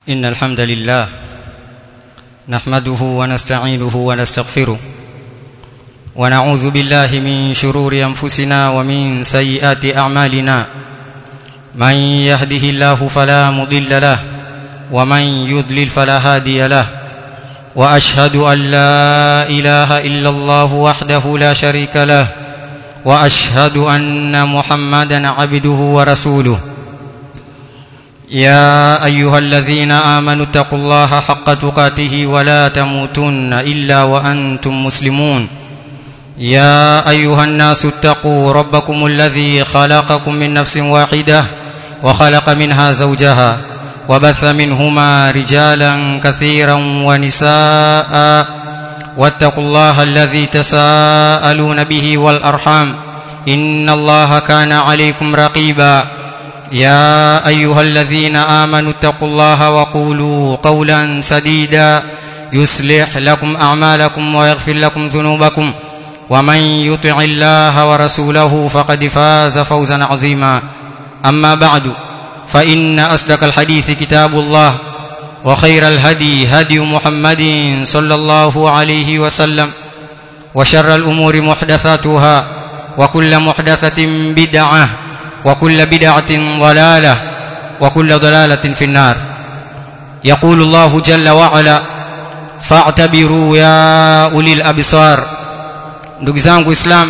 إن الحمد لله نحمده ونستعينه ونستغفره ونعوذ بالله من شرور أنفسنا ومن سيئات أعمالنا من يهده الله فلا مضل له ومن يضلل فلا هادي له وأشهد أن لا إله إلا الله وحده لا شريك له وأشهد أن محمدا عبده ورسوله يا أيها الذين آمنوا اتقوا الله حق تقاته ولا تموتن إلا وأنتم مسلمون يا أيها الناس اتقوا ربكم الذي خلقكم من نفس واحدة وخلق منها زوجها وبث منهما رجالا كثيرا ونساء واتقوا الله الذي تساءلون به والأرحام إن الله كان عليكم رقيبا يا أيها الذين آمنوا اتقوا الله وقولوا قولا سديدا يصلح لكم أعمالكم ويغفر لكم ذنوبكم ومن يطع الله ورسوله فقد فاز فوزا عظيما أما بعد فإن أصدق الحديث كتاب الله وخير الهدي هدي محمد صلى الله عليه وسلم وشر الأمور محدثاتها وكل محدثة بدعة وكل بدعة ضلالة وكل ضلالة في النار يقول الله جل وعلا فاعتبروا يا أولي الأبصار ndugu zangu islam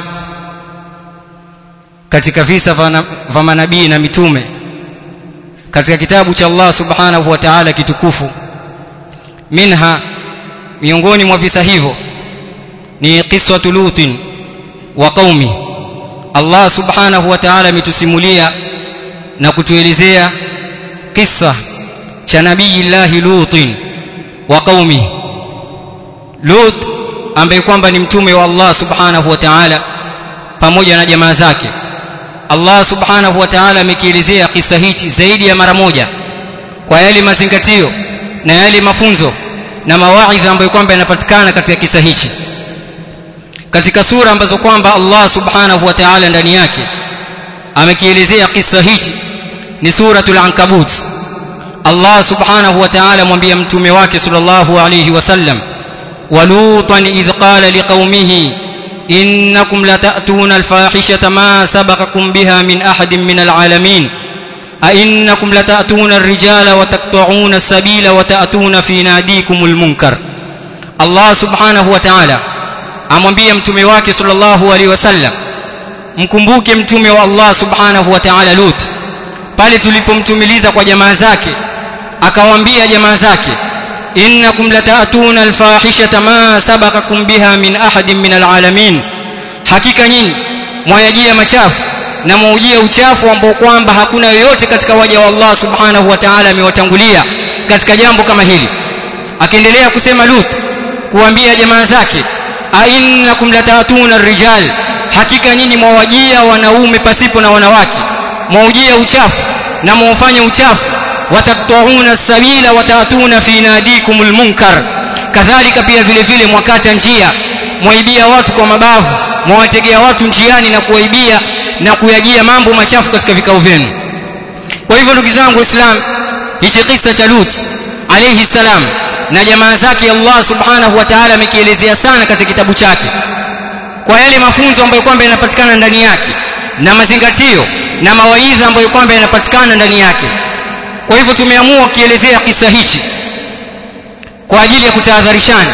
katika visa vya manabii na mitume katika kitabu cha Allah subhanahu wa ta'ala kitukufu minha miongoni mwa visa hivyo ni qiswatu lutin wa qaumi Allah subhanahu wa ta'ala ametusimulia na kutuelezea kisa cha nabii Allah Lutin wa qaumi Lut ambaye kwamba ni mtume wa Allah subhanahu wa ta'ala pamoja na jamaa zake Allah subhanahu wa ta'ala amekielezea kisa hichi zaidi ya mara moja kwa yale mazingatio na yale mafunzo na mawaidha ambayo kwamba yanapatikana katika kisa hichi katika sura ambazo kwamba Allah subhanahu wa ta'ala ndani yake amekielezea kisa hichi ni suratul ankabut Allah subhanahu wa ta'ala mwambia mtume wake sallallahu alayhi wasallam walutan idh qala liqaumihi innakum latatuna alfahishata ma sabaqakum biha min ahadin min alalamin أئنكم لتأتون الرجال وتقطعون السبيل وتأتون في ناديكم المنكر الله سبحانه وتعالى amwambie mtume wake sallallahu alaihi wasallam mkumbuke mtume wa Allah subhanahu wa ta'ala Lut pale tulipomtumiliza kwa jamaa zake akawaambia jamaa zake innakum lataatuna alfahishata ma sabaqakum biha min ahadin min alalamin hakika nyinyi mwayajia machafu na mwaujia uchafu ambao kwamba hakuna yoyote katika waja wa Allah subhanahu wa ta'ala amewatangulia katika jambo kama hili akiendelea kusema Lut kuambia jamaa zake ainnakum latatuna ar-rijal hakika nyinyi mwawajia wanaume pasipo na wanawake mwaujia uchafu na mwafanya uchafu watatwauna sabila watatuna fi nadikumul munkar kadhalika pia vile vile mwakata njia mwaibia watu kwa mabavu mwawategea watu njiani na kuwaibia na kuyajia mambo machafu katika vikao vyenu kwa hivyo ndugu zangu waislamu hichi kisa cha Lut alayhi salam na jamaa zake Allah subhanahu wa ta'ala amekielezea sana katika kitabu chake kwa yale mafunzo ambayo kwamba yanapatikana ndani yake na mazingatio na mawaidha ambayo kwamba yanapatikana ndani yake kwa hivyo tumeamua kukielezea kisa hichi kwa ajili ya kutahadharishana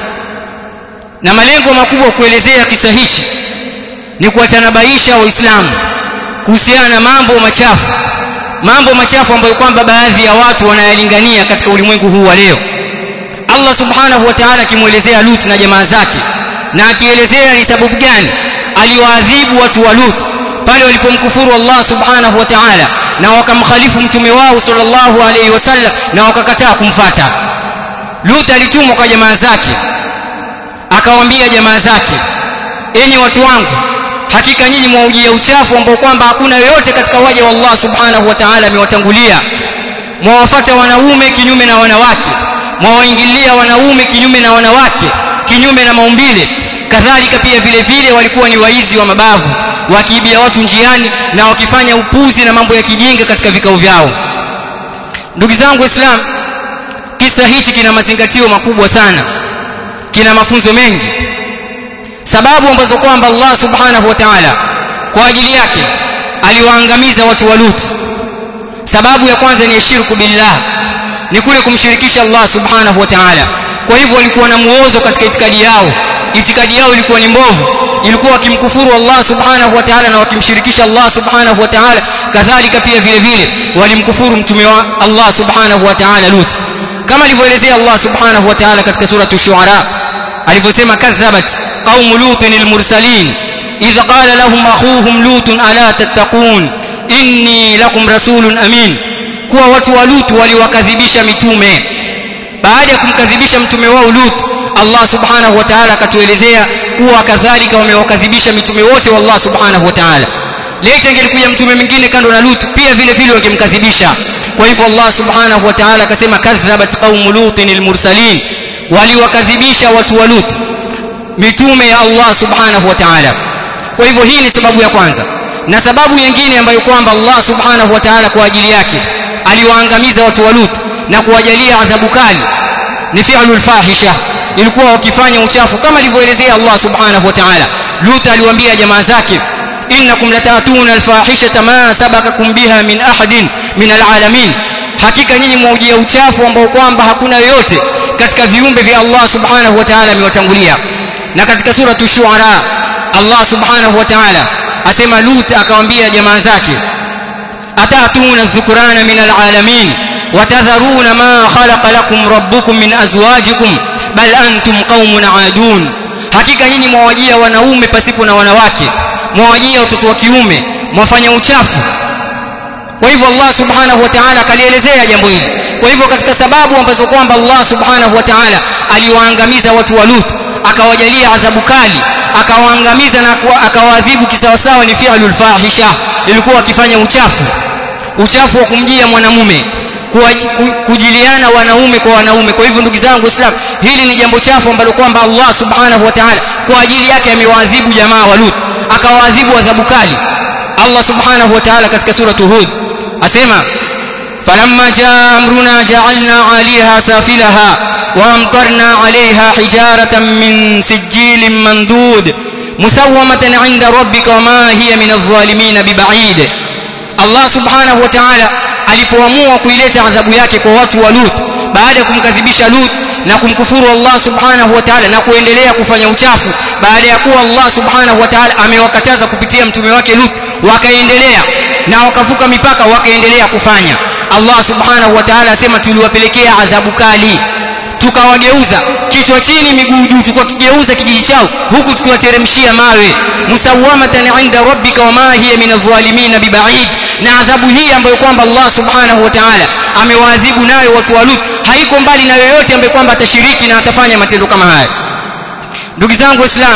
na malengo makubwa kuelezea kisa hichi ni kuwatanabaisha waislamu kuhusiana na mambo machafu mambo machafu ambayo kwamba baadhi ya watu wanayalingania katika ulimwengu huu wa leo Allah subhanahu wa ta'ala akimuelezea Lut na jamaa zake na akielezea ni sababu gani aliwaadhibu watu wa Lut pale walipomkufuru Allah subhanahu wa ta'ala na wakamkhalifu mtume wao sallallahu alayhi wasallam na wakakataa kumfata Lut alitumwa kwa jamaa zake akawaambia jamaa zake enyi watu wangu hakika nyinyi mwaujia uchafu ambao kwamba hakuna yoyote katika waja wa Allah subhanahu wa ta'ala amewatangulia mwawafata wanaume kinyume na wanawake mwawaingilia wanaume kinyume na wanawake kinyume na maumbile kadhalika pia vile vile walikuwa ni waizi wa mabavu wakiibia watu njiani na wakifanya upuzi na mambo ya kijinga katika vikao vyao ndugu zangu waislamu kisa hichi kina mazingatio makubwa sana kina mafunzo mengi sababu ambazo kwamba Allah subhanahu wa ta'ala kwa ajili yake aliwaangamiza watu wa Lut sababu ya kwanza ni shirku billah ni kule kumshirikisha Allah subhanahu wa ta'ala kwa hivyo walikuwa na muozo katika itikadi yao itikadi yao ilikuwa ni mbovu ilikuwa wakimkufuru Allah subhanahu wa ta'ala na wakimshirikisha Allah subhanahu wa ta'ala kadhalika pia vile vile walimkufuru mtume wa Allah subhanahu wa ta'ala Lut kama alivyoelezea Allah subhanahu wa ta'ala katika sura ash-shu'ara alivyosema kadhabat qaum lutin al-mursalin idh qala lahum akhuhum lut ala tattaqun inni lakum rasulun amin kuwa watu wa Lut waliwakadhibisha mitume baada ya kumkadhibisha mtume wao Lut Allah subhanahu wa ta'ala akatuelezea kuwa kadhalika wamewakadhibisha mitume wote wa Allah subhanahu wa ta'ala leta ingelikuja mtume mwingine kando na Lut pia vile vile wangemkadhibisha kwa hivyo Allah subhanahu wa ta'ala akasema kadhabat qaum lutin almursalin waliwakadhibisha watu wa Lut mitume ya Allah subhanahu wa ta'ala kwa hivyo hii ni sababu ya kwanza na sababu nyingine ambayo kwamba Allah subhanahu wa ta'ala kwa ajili yake aliwaangamiza watu wa Lut na kuwajalia adhabu kali ni fi'lul fahisha ilikuwa wakifanya uchafu kama alivyoelezea Allah subhanahu wa ta'ala Lut aliwaambia jamaa zake innakum latatuna alfahishata ma sabakakum biha min ahadin min alalamin hakika nyinyi mwaujia uchafu ambao kwamba hakuna yoyote katika viumbe vya Allah subhanahu wa ta'ala amewatangulia na katika sura shuara Allah subhanahu wa ta'ala asema Lut akawaambia jamaa zake atatuna dhukurana min alalamin watadharuna ma khalaqa lakum rabbukum min azwajikum bal antum qaumun aadun hakika nyinyi mwawajia wanaume pasipo na wanawake mwawajia watoto wa kiume mwafanya uchafu kwa hivyo Allah subhanahu wa ta'ala akalielezea jambo hili kwa hivyo katika sababu ambazo kwamba Allah subhanahu wa ta'ala aliwaangamiza watu wa Lut akawajalia adhabu kali akawaangamiza na akawaadhibu kisawasawa ni fi'lul fahisha ilikuwa akifanya uchafu uchafu wa kumjia mwanamume kujiliana wanaume kwa wanaume kwa hivyo ndugu zangu Islam hili ni jambo chafu ambalo kwamba Allah subhanahu wa ta'ala kwa ajili yake amewaadhibu jamaa wa Lut akawaadhibu adhabu kali Allah subhanahu wa ta'ala katika sura Hud asema falamma jaa amruna ja'alna 'aliha safilaha wa amtarna 'alayha hijaratan min sijilin mandud musawwamatan 'inda rabbika wama hiya min adh-dhalimin biba'id Allah subhanahu wa ta'ala alipoamua kuileta adhabu yake kwa watu wa Lut baada ya kumkadhibisha Lut na kumkufuru Allah subhanahu wa ta'ala na kuendelea kufanya uchafu baada ya kuwa Allah subhanahu wa ta'ala amewakataza kupitia mtume wake Lut wakaendelea na wakavuka mipaka wakaendelea kufanya Allah subhanahu wa ta'ala asema tuliwapelekea adhabu kali tukawageuza kichwa chini miguu juu tukakigeuza kijiji chao huku tukiwateremshia mawe musawamatan inda rabbika wama hiya min adh-dhalimin biba'id na adhabu hii ambayo kwamba Allah subhanahu wa ta'ala amewaadhibu nayo watu wa Lut haiko mbali na yoyote ambaye kwamba atashiriki na atafanya matendo kama haya ndugu zangu waislamu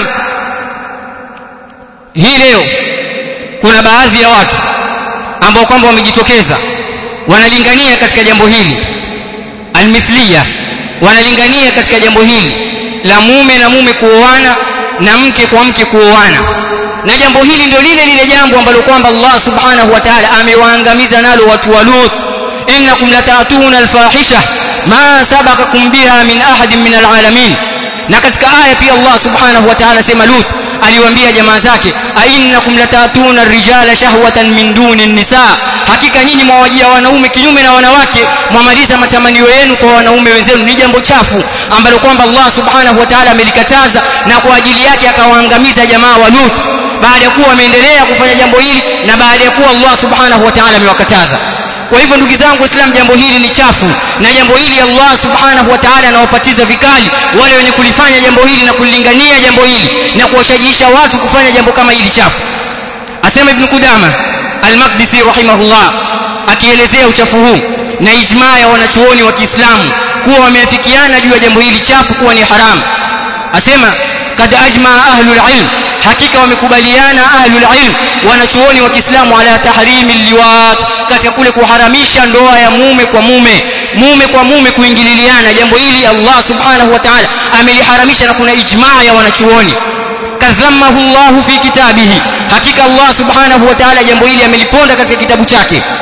hii leo kuna baadhi ya watu ambao kwamba wamejitokeza wanalingania katika jambo hili almithliya wanalingania katika jambo hili la mume na mume kuoana na mke kwa mke kuoana na jambo hili ndio lile lile jambo ambalo kwamba Allah subhanahu wa ta'ala amewaangamiza nalo watu wa Lut innakum latatuna alfahisha ma sabaqakum biha min ahadin min alalamin na katika aya pia Allah subhanahu wa ta'ala sema Lut aliwaambia jamaa zake ainnakum latatuna rijala shahwatan min duni nisa hakika nyinyi mwawajia wanaume kinyume na wanawake mwamaliza matamanio yenu kwa wanaume wenzenu ni jambo chafu ambalo kwamba Allah subhanahu wa ta'ala amelikataza na kwa ajili yake akawaangamiza jamaa wa Lut baada ya kuwa wameendelea kufanya jambo hili na baada ya kuwa Allah subhanahu wa ta'ala amewakataza kwa hivyo ndugu zangu waislamu jambo hili ni chafu na jambo hili Allah subhanahu wa ta'ala anawapatiza vikali wale wenye kulifanya jambo hili na kulilingania jambo hili na kuwashajiisha watu kufanya jambo kama hili chafu asema ibn Qudama al-Maqdisi rahimahullah akielezea uchafu huu na ijmaa ya wanachuoni wa Kiislamu kuwa wameafikiana juu ya jambo hili chafu kuwa ni haramu asema kad ajma ahlul ilm hakika wamekubaliana ahlul ilm wanachuoni wa Kiislamu ala tahrimi liwat katika kule kuharamisha ndoa ya mume kwa mume mume kwa mume kuingililiana jambo hili Allah subhanahu wa ta'ala ameliharamisha na kuna ijmaa ya wanachuoni kadhamahu Allah fi kitabihi hakika Allah subhanahu wa ta'ala jambo hili ameliponda katika kitabu chake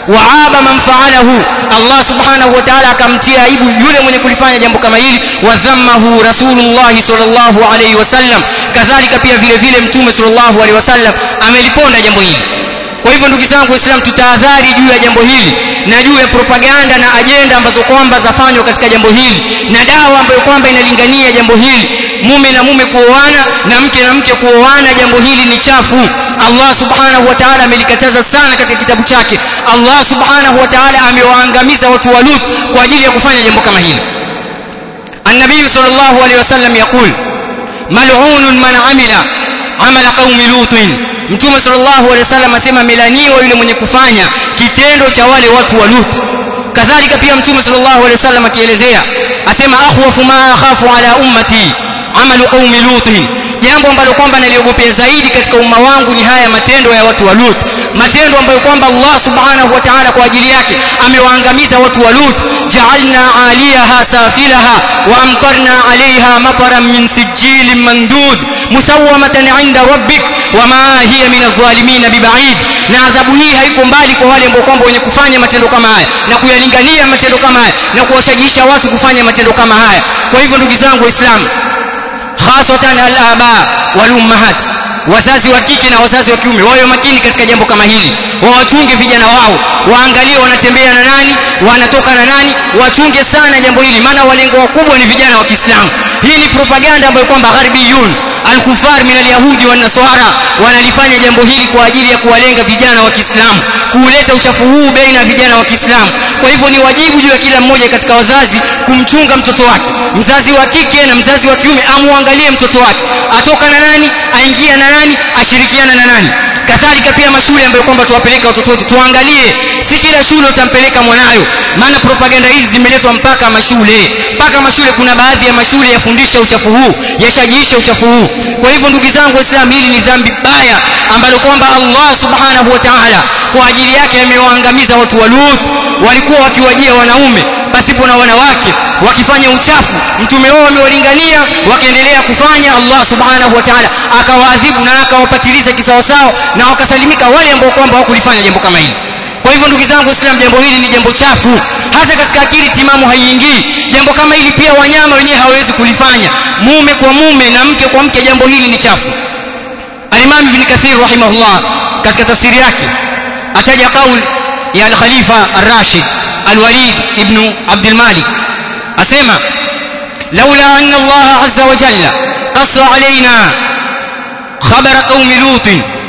waaba man faalahu Allah subhanahu wa ta'ala akamtia aibu yule mwenye kulifanya jambo kama hili wadhammahu rasulullah sallallahu alayhi wasallam kadhalika pia vile vile mtume sallallahu alayhi wasallam ameliponda jambo hili kwa hivyo ndugu zangu waislamu tutahadhari juu ya jambo hili na juu ya propaganda na ajenda ambazo kwamba zafanywa katika jambo hili na dawa ambayo kwamba inalingania jambo hili mume na mume kuoana na mke na mke kuoana jambo hili ni chafu Allah subhanahu wa ta'ala amelikataza sana katika kitabu chake Allah subhanahu wa ta'ala amewaangamiza watu wa Lut kwa ajili ya kufanya jambo kama hili النبي صلى الله عليه وسلم يقول ملعون من عمل عمل قوم لوط mtume sallallahu alaihi wasallam asema melaniwa yule mwenye kufanya kitendo cha wale watu wa Lut kadhalika pia mtume sallallahu alaihi wasallam akielezea asema akhwafu ma akhafu ala ummati amalu qaumi lut jambo ambalo kwamba naliogopea zaidi katika umma wangu ni haya matendo ya watu wa Lut matendo ambayo kwamba Allah subhanahu wa ta'ala kwa ajili yake amewaangamiza watu wa Lut ja'alna 'aliyaha safilaha wa amtarna 'alayha mataran min sijilin mandud musawwamatan 'inda rabbik wama hiya min adh-dhalimin biba'id na adhabu hii haiko mbali kwa wale ambao kwamba wenye kufanya matendo kama haya na kuyalingania matendo kama haya na kuwashajiisha watu kufanya matendo kama haya kwa hivyo ndugu zangu waislamu hasatan al-aba wal ummahat wazazi wa kike na wazazi wa kiume wawe makini katika jambo kama hili wawachunge vijana wao waangalie wanatembea na nani wanatoka na nani wachunge sana jambo hili maana walengo wakubwa ni vijana wa Kiislamu hii ni propaganda ambayo kwamba gharibiyun al-kufar min al-yahudi wa nasara wanalifanya jambo hili kwa ajili ya kuwalenga vijana wa Kiislamu kuuleta uchafu huu baina ya vijana wa Kiislamu kwa hivyo ni wajibu juu ya kila mmoja katika wazazi kumchunga mtoto wake mzazi wa kike na mzazi wa kiume amuangalie mtoto wake atoka na nani aingia na nani ashirikiana na nani kadhalika pia mashule ambayo kwamba tuwapeleka watoto wetu tuangalie si kila shule utampeleka mwanayo maana propaganda hizi zimeletwa mpaka mashule mpaka mashule kuna baadhi ya mashule yafundisha uchafu huu yashajiisha uchafu huu kwa hivyo ndugu zangu waislamu hili ni dhambi baya ambalo kwamba Allah subhanahu wa ta'ala kwa ajili yake amewaangamiza watu wa Lut walikuwa wakiwajia wanaume pasipo na wanawake wakifanya uchafu mtume wao amewalingania wakaendelea kufanya Allah subhanahu wa ta'ala akawaadhibu na akawapatiliza kisawasawa na wakasalimika wale ambao kwamba hawakulifanya jambo kama hili kwa hivyo ndugu zangu Islam jambo hili ni jambo chafu hata katika akili timamu haiingii jambo kama hili pia wanyama wenyewe hawawezi kulifanya mume kwa mume na mke kwa mke jambo hili ni chafu Al-Imam Ibn Kathir rahimahullah katika tafsiri yake ataja kauli ya al-Khalifa ar-Rashid al-Walid ibn Abd al-Malik asema laula anna Allah azza wa jalla qassa alaina khabar qaumi lut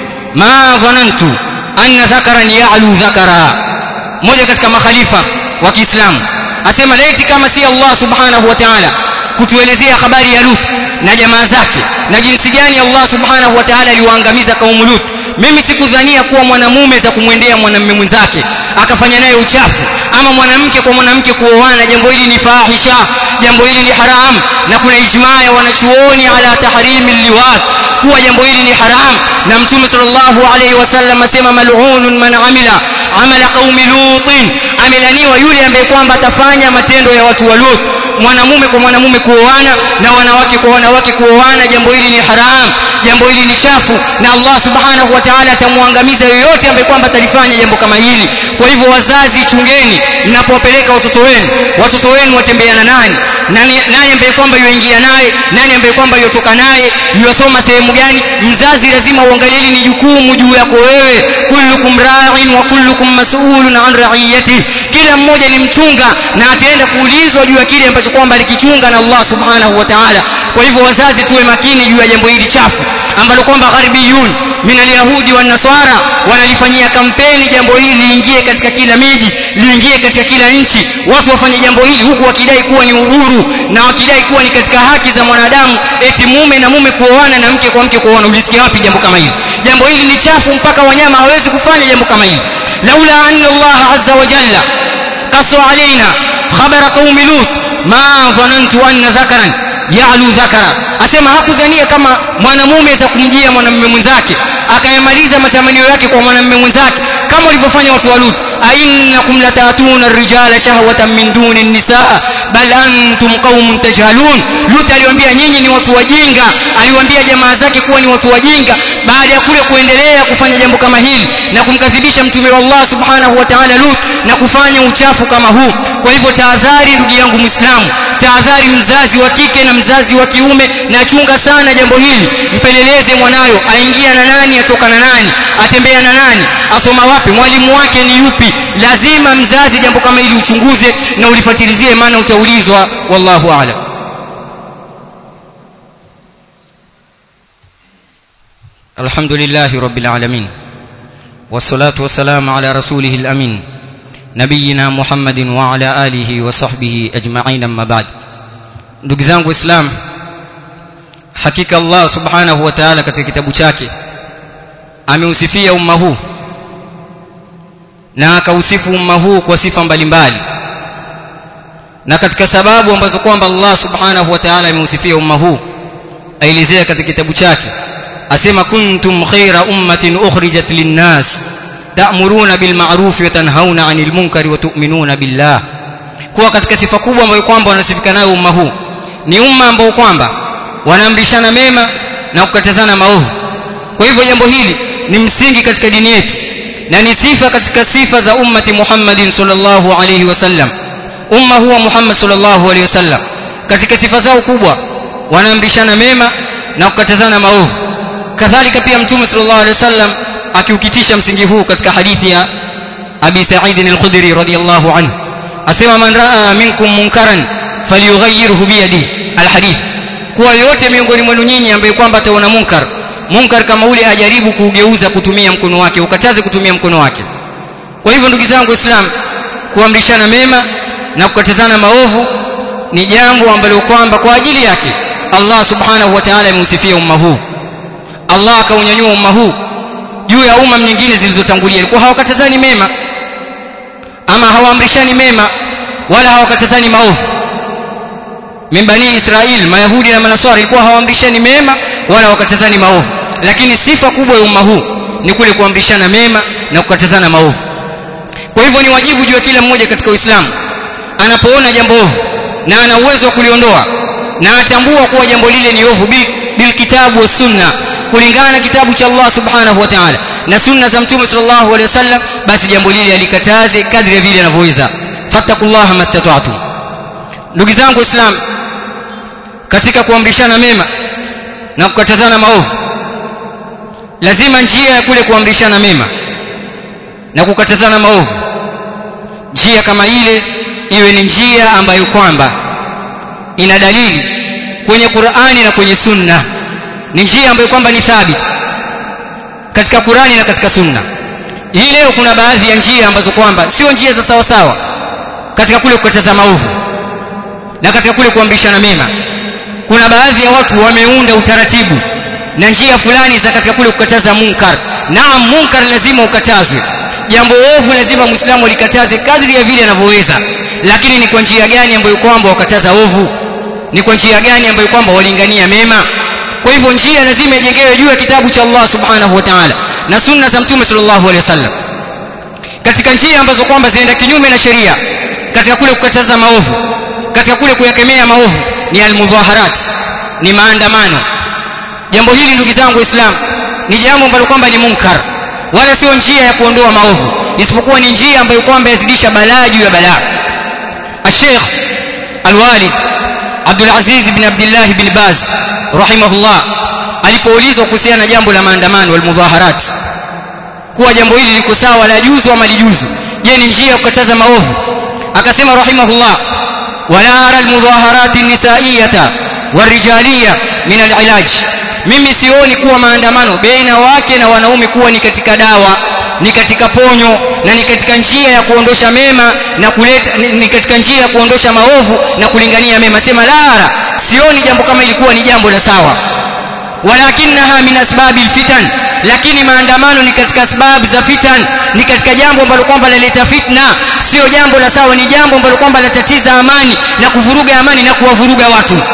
ma dhanantu anna dhakaran ya'lu dhakara mmoja katika makhalifa wa Kiislamu asema laiti kama si Allah subhanahu wa ta'ala kutuelezea habari ya Lut na jamaa zake na jinsi gani Allah subhanahu wa ta'ala aliwaangamiza kaumu Lut mimi sikudhania kuwa mwanamume za kumwendea mwanamume mwenzake akafanya naye uchafu ama mwanamke kwa mwanamke kuoana jambo hili ni fahisha jambo hili ni haram na kuna ijmaa ya wanachuoni ala tahrimi liwat kuwa jambo hili ni haram na mtume sallallahu alayhi wasallam asema mal'unun man amila amala qaumi lutin amelaniwa yule ambaye kwamba atafanya matendo ya watu wa Lut mwanamume kwa mwanamume kuoana na wanawake kwa wanawake kuoana jambo hili ni haram jambo hili ni chafu na Allah subhanahu wa ta'ala atamwangamiza yoyote ambaye kwamba atalifanya jambo kama hili kwa hivyo wazazi chungeni mnapowapeleka watoto wenu watoto wenu watembeana nani nani nani ambaye kwamba yuingia naye nani ambaye kwamba yotoka naye yosoma sehemu gani mzazi lazima uangalie ni jukumu juu yako wewe kullukum ra'in wa kullukum mas'ulun an ra'iyati kila mmoja ni mchunga na ataenda kuulizwa juu ya kile ambacho kwamba alikichunga na Allah subhanahu wa ta'ala kwa hivyo wazazi tuwe makini juu ya jambo hili chafu ambalo kwamba gharibiyun min alyahudi wan nasara wanalifanyia kampeni jambo hili liingie katika kila miji liingie katika kila nchi watu wafanye jambo hili huku wakidai kuwa ni uhuru na wakidai kuwa ni katika haki za mwanadamu eti mume na mume kuoana na mke kwa mke kuoana ulisikia wapi jambo kama hili jambo hili ni chafu mpaka wanyama hawezi kufanya jambo kama hili laula anna Allah azza wa jalla qasu alaina khabara qaumi lut ma dhanantu anna dhakaran ya'lu dhakara asema hakudhania kama mwanamume za kumjia mwanamume mwenzake akayamaliza matamanio yake kwa mwanamume mwenzake kama walivyofanya watu wa Lut ainnakum latatuna ar-rijala shahwatan min duni an-nisaa bal antum qaumun tajhalun lut aliwaambia nyinyi ni watu wajinga aliwaambia jamaa zake kuwa ni watu wajinga baada ya kule kuendelea kufanya jambo kama hili na kumkadhibisha mtume wa Allah subhanahu wa ta'ala lut na kufanya uchafu kama huu kwa hivyo tahadhari ndugu yangu muislamu tahadhari mzazi wa kike na mzazi wa kiume na chunga sana jambo hili mpeleleze mwanayo aingia na nani atoka na nani atembea na nani asoma wapi mwalimu wake ni yupi lazima mzazi jambo kama hili uchunguze na ulifatilizie maana utaulizwa wallahu a'lam الحمد لله رب العالمين والصلاة والسلام على رسوله الأمين نبينا محمد وعلى آله وصحبه أجمعين أما بعد ndugu zangu islam hakika allah subhanahu wa ta'ala katika kitabu chake ameusifia umma huu na akausifu umma huu kwa sifa mbalimbali na katika sababu ambazo kwamba allah subhanahu wa ta'ala ameusifia umma huu aelezea katika kitabu chake asema kuntum khaira ummatin ukhrijat linnas ta'muruna bil ma'ruf wa tanhauna 'anil munkari wa tu'minuna billah kuwa katika sifa kubwa ambayo kwamba wanasifika nayo umma huu ni umma ambao kwamba wanaamrishana mema na kukatazana maovu kwa hivyo jambo hili ni msingi katika dini yetu na ni sifa katika sifa za ummati Muhammadin sallallahu alayhi wasallam umma huwa Muhammad sallallahu alayhi wasallam katika sifa zao kubwa wanaamrishana mema na kukatazana maovu kadhalika pia mtume sallallahu alayhi wasallam akiukitisha msingi huu katika hadithi ya Abi Sa'id al-Khudri radiyallahu anhu asema man raa minkum munkaran falyughayyirhu biyadi alhadith kuwa yote miongoni mwenu nyinyi ambaye kwamba ataona munkar munkar kama ule ajaribu kuugeuza kutumia mkono wake ukataze kutumia mkono wake kwa hivyo ndugu zangu islam kuamrishana mema na kukatazana maovu ni jambo ambalo kwamba kwa ajili yake Allah subhanahu wa ta'ala ameusifia umma huu Allah akaunyanyua umma huu juu ya umma nyingine zilizotangulia ilikuwa hawakatazani mema ama hawaamrishani mema wala hawakatazani maovu min bani israil mayahudi na manaswara ilikuwa hawaamrishani mema wala wakatazani maovu lakini sifa kubwa ya umma huu ni kule kuamrishana mema na kukatazana maovu kwa hivyo ni wajibu juu ya kila mmoja katika uislamu anapoona jambo ovu na ana uwezo wa kuliondoa na atambua kuwa jambo lile ni ovu bil, bil kitabu wa sunna kulingana na kitabu cha Allah subhanahu wa ta'ala na sunna za mtume sallallahu alaihi wasallam basi jambo lile alikataze kadri vile anavyoweza fattakullaha mastata'tum ndugu zangu waislamu katika kuamrishana mema na kukatazana maovu lazima njia ya kule kuamrishana mema na kukatazana maovu njia kama ile iwe ni njia ambayo kwamba ina dalili kwenye Qur'ani na kwenye Sunna ni njia ambayo kwamba ni thabiti katika Qur'ani na katika Sunna hii leo kuna baadhi ya njia ambazo kwamba sio njia za sawa sawa katika kule kukataza maovu na katika kule kuamrishana mema kuna baadhi ya watu wameunda utaratibu na njia fulani za katika kule kukataza munkar naam munkar lazima ukatazwe jambo ovu lazima muislamu alikataze kadri ya vile anavyoweza lakini ni kwa njia gani ambayo kwamba wakataza ovu ni kwa njia gani ambayo kwamba walingania mema kwa hivyo njia lazima ijengewe juu ya kitabu cha Allah subhanahu wa ta'ala na sunna za mtume sallallahu alaihi wasallam katika njia ambazo kwamba zinaenda kinyume na sheria katika kule kukataza maovu katika kule kuyakemea maovu ni almudhaharat ni maandamano jambo hili ndugu zangu waislamu ni jambo ambalo kwamba ni munkar wala sio njia ya kuondoa maovu isipokuwa ni njia ambayo kwamba yazidisha balaa juu ya balaa الشيخ الوالد عبد العزيز بن عبد الله بن باز رحمه الله alipoulizwa kuhusiana na jambo la maandamano wal mudhaharat kuwa jambo hili liko sawa la juzu ama lijuzu je ni njia ya kukataza maovu akasema rahimahullah wala ara al mudhaharat an-nisaiyata warijaliyya min al-ilaj mimi sioni kuwa maandamano baina wake na wanaume kuwa ni katika dawa ni katika ponyo na ni katika njia ya kuondosha mema na kuleta ni, ni katika njia ya kuondosha maovu na kulingania mema sema lara sioni jambo kama ilikuwa ni jambo la sawa walakinaha min asbabi fitan lakini maandamano ni katika sababu za fitan ni katika jambo ambalo kwamba laleta fitna sio jambo la sawa ni jambo ambalo kwamba latatiza amani na kuvuruga amani na kuwavuruga watu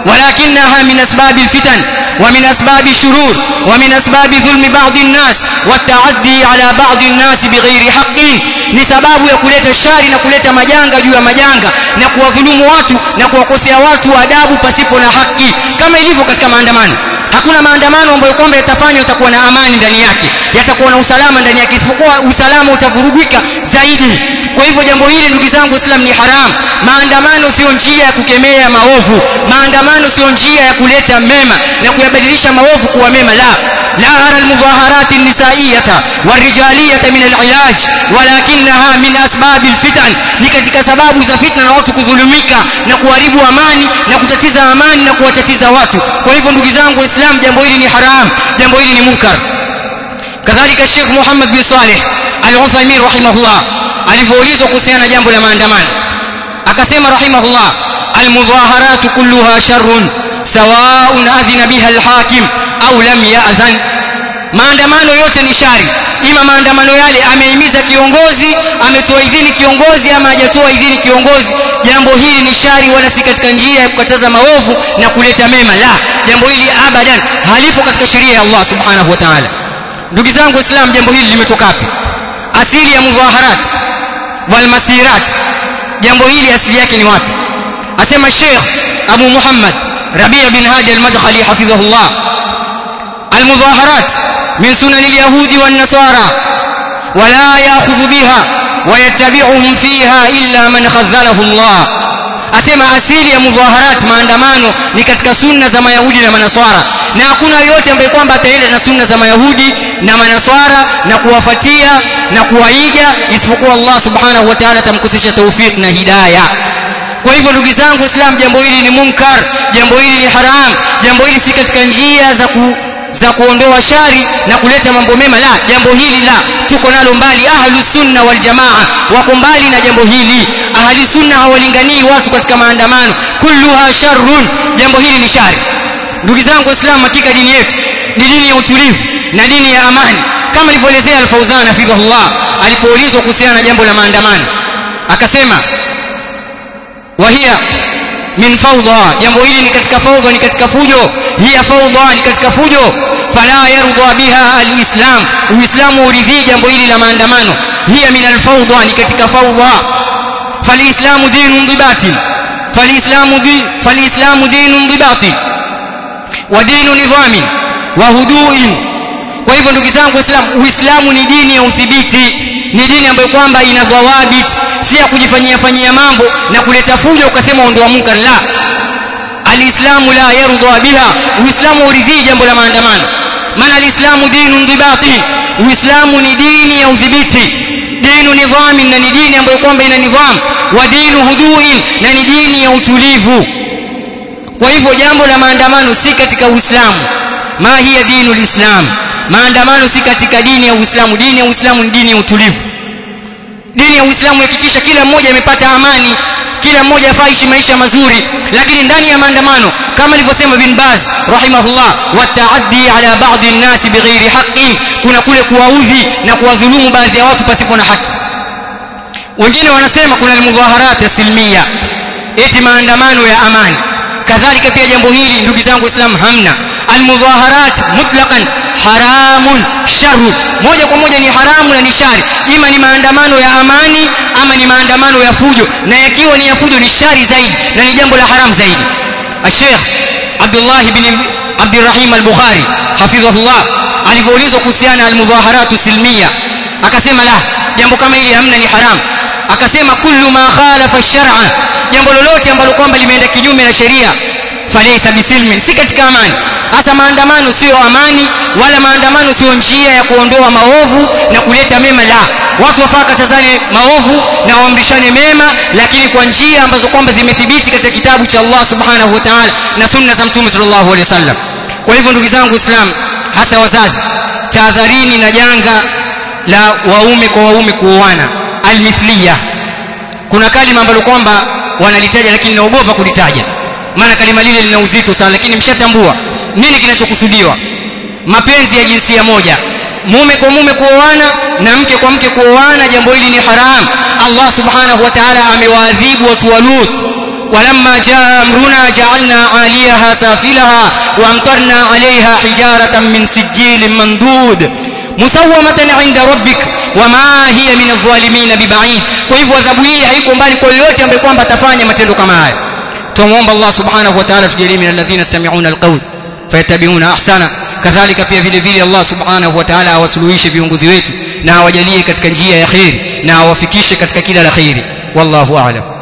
ولكنها من أسباب الفتن ومن أسباب الشرور ومن أسباب ظلم بعض الناس والتعدي على بعض الناس بغير حق ni sababu ya kuleta shari na kuleta majanga juu ya majanga na kuwadhulumu watu na kuwakosea watu adabu pasipo na haki kama ilivyo katika maandamano hakuna maandamano ambayo kwamba yatafanywa yatakuwa na amani ndani yake yatakuwa na usalama ndani yake isipokuwa usalama utavurugika zaidi kwa hivyo jambo hili ndugu zangu islam ni haram maandamano sio njia ya kukemea maovu maandamano sio njia ya kuleta mema na kuyabadilisha maovu kuwa mema la la ara almudaharat nisaiyata warijaliyata min alilaj walakinaha min asbab alfitan ni katika sababu za fitna na watu kudhulumika na kuharibu amani na kutatiza amani na kuwatatiza watu kwa hivyo ndugu zangu waislamu jambo hili ni haram jambo hili ni munkar kadhalika Sheikh Muhammad bin Saleh Al-Uthaymeen rahimahullah alivyoulizwa kuhusiana na jambo la maandamano akasema rahimahullah almudhaharat kulluha sharrun sawa'un adhina biha alhakim au lam ya'dhan maandamano yote ni shari ima maandamano yale amehimiza kiongozi ametoa idhini kiongozi ama hajatoa idhini kiongozi jambo hili ni shari wala si katika njia ya kukataza maovu na kuleta mema la jambo hili abadan halipo katika sheria ya Allah subhanahu wa ta'ala ndugu zangu waislamu jambo hili limetoka wapi asili ya mudhaharat wal masirat jambo hili asili yake ni wapi asema Sheikh Abu Muhammad Rabi' bin Hadi al-Madkhali hafidhahullah المظاهرات من سنن اليهود والنصارى ولا يأخذ بها ويتبعهم فيها إلا من خذله الله asema asili ya mudhaharat maandamano ni katika sunna za mayahudi na manaswara na hakuna yote ambaye kwamba ataenda na sunna za mayahudi na manaswara na kuwafatia na kuwaiga isipokuwa Allah subhanahu wa ta'ala atamkusisha tawfik na hidayah kwa hivyo ndugu zangu islam jambo hili ni munkar jambo hili ni haram jambo hili si katika njia za ku za kuondoa shari na kuleta mambo mema la jambo hili la tuko nalo mbali ahlu sunna wal jamaa wako mbali na jambo hili ahli sunna hawalinganii watu katika maandamano kulluha sharrun jambo hili ni shari ndugu zangu waislamu katika dini yetu ni dini ya utulivu na dini ya amani kama alivyoelezea al-Fauzan hafidhahullah alipoulizwa kuhusiana na jambo la maandamano akasema wahia min fawdha jambo hili ni katika fawdha ni katika fujo hiya fawdha ni katika fujo fala yarda biha alislam uislamu uridhii jambo hili la maandamano hiya min alfawdha ni katika fawdha falislamu dinun dibati falislamu din falislamu dinun dibati wa dinu nidhamin wa huduin kwa hivyo ndugu zangu waislamu uislamu ni dini ya udhibiti ni dini ambayo kwamba ina dhawabit si ya kujifanyia fanyia mambo na kuleta fujo ukasema ondoa munkar la alislamu la yarda biha uislamu uridhii jambo la maandamano maana alislamu dinu ndibati uislamu ni dini ya udhibiti dinu nidhami na ni dini ambayo kwamba ina nidham wa dinu huduin na ni dini ya utulivu kwa hivyo jambo la maandamano si katika uislamu ma hiya dinu lislam maandamano si katika dini ya uislamu dini ya uislamu ni dini ya utulivu dini ya uislamu hakikisha kila mmoja amepata amani kila mmoja afaishi maisha mazuri lakini ndani ya maandamano kama alivyosema bin Baz rahimahullah wataaddi ala baadhi an-nas bighairi haqqin kuna kule kuwaudhi na kuwadhulumu baadhi ya watu pasipo na haki wengine wanasema kuna almudhaharat asilmia eti maandamano ya amani kadhalika pia jambo hili ndugu zangu waislamu hamna almudhaharat mutlaqan haramun sharru moja kwa moja ni haramu na ni shari ima ni maandamano ya amani ama ni maandamano ya fujo na yakiwa ni ya fujo ni shari zaidi na ni jambo la haramu zaidi الشيخ عبد الله بن عبد الرحيم البخاري حفظه الله alivyoulizwa kuhusiana almudhaharatu silmia akasema la jambo kama hili hamna ni haram akasema kullu ma khalafa shar'a jambo lolote ambalo kwamba limeenda kinyume na sheria falaysa bisilmin si katika amani hasa maandamano sio amani wala maandamano sio njia ya kuondoa maovu na kuleta mema la watu wafaa katazane maovu na waamrishane mema lakini kwa njia ambazo kwamba zimethibiti katika kitabu cha Allah subhanahu wa ta'ala na sunna za mtume sallallahu alaihi wasallam kwa hivyo ndugu zangu islam hasa wazazi tahadharini na janga la waume kwa waume kuoana almithliya kuna kalima ambalo kwamba wanalitaja lakini naogopa kulitaja maana kalima lile lina uzito sana lakini mshatambua nini kinachokusudiwa mapenzi ya jinsia moja mume kwa mume kuoana na mke kwa mke kuoana jambo hili ni haram Allah subhanahu wa ta'ala amewaadhibu watu wa Lut ولما جاء أمرنا جعلنا عاليها سافلها وأمطرنا عليها حجارة من سجيل منضود مسومة عند ربك wama hiya min adh-dhalimin bibaid kwa hivyo adhabu hii haiko mbali kwa yoyote ambaye kwamba atafanya matendo kama haya tumuomba Allah subhanahu wa ta'ala tujalie min alladhina yastami'una alqawl fayattabi'una ahsana kadhalika pia vile vile Allah subhanahu wa ta'ala awasuluhishe viongozi wetu na awajalie katika njia ya khairi na awafikishe katika kila la khairi wallahu a'lam